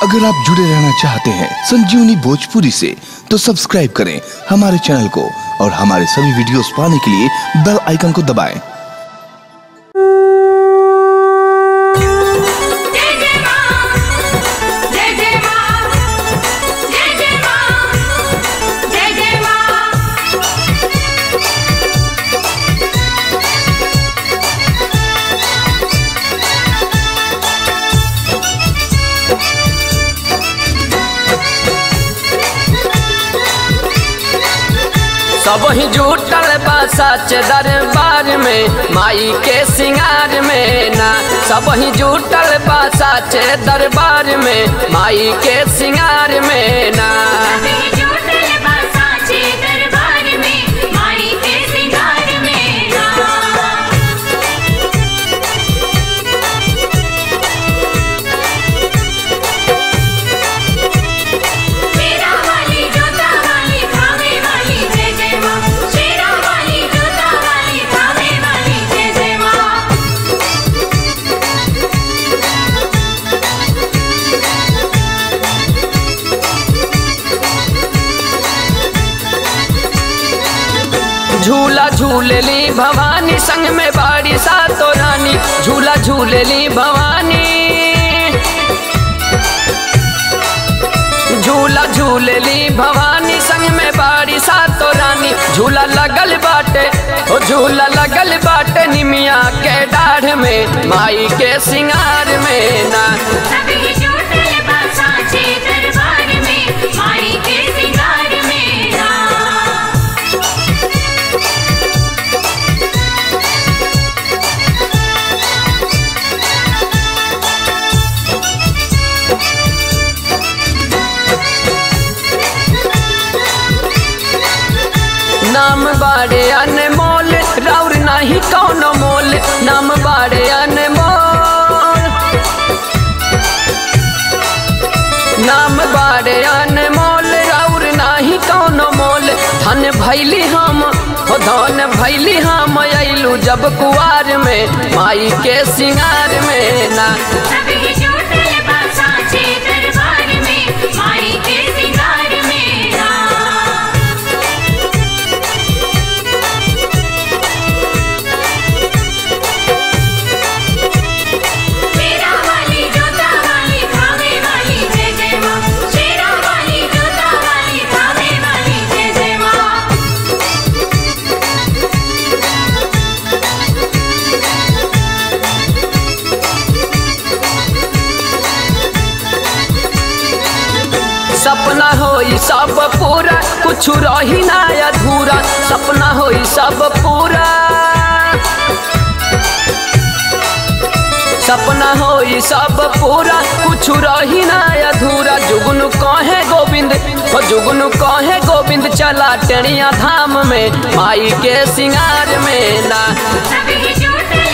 अगर आप जुड़े रहना चाहते हैं संजीवनी भोजपुरी से तो सब्सक्राइब करें हमारे चैनल को और हमारे सभी वीडियोस पाने के लिए बेल आइकन को दबाएं। जय जय मां जय जय मां जय जय मां जय जय मां सब ही जुटल बा सच दरबार में माई के सिंगार में ना सब ही जुटल बा सच दरबार में माई के सिंगार में ना सभी जुटल बा साचे दरबार में माई के सिंगार में ना शेरा वाली जोता वाली खावे वाली जय जय मां शेरा वाली जोता वाली खावे वाली जय जय मां झूला झूलली भवानी संग में बाड़ी सा तो रानी झूला झूलली भवानी झूला झूलली भवानी संग में बाड़ी सा तो रानी झूला लगल बाटे ओ झूला लगल बाटे निमिया के डाढ़ में माई के सिंगार में ना सभी जुटल बा साचे दरबार में माई के सिंगार में ना नाम बाड़े अनमोल राउर नाही कौनो मोल नाम बाड़े अनमोल नाम बाड़े अनमोल राउर नाही कौनो मोल धन भैली हम हो धन भैली हम अइलू जब कुआर में माई के सिंगार में ना सभी जुटल बा साचे दरबार में माई के सिंगार में ना शेरा वाली जोता वाली खावे वाली जय जय मां शेरा वाली जोता वाली खावे वाली जय जय मां सपना होई सब पूरा कुछ रही ना अधूरा सपना होई सब पूरा सपना होई सब पूरा कुछ रही ना अधूरा जुगनू कहे गोविंद हो जुगनू कहे गोविंद चला टेनिया धाम में माई के सिंगार में ना सभी जुटल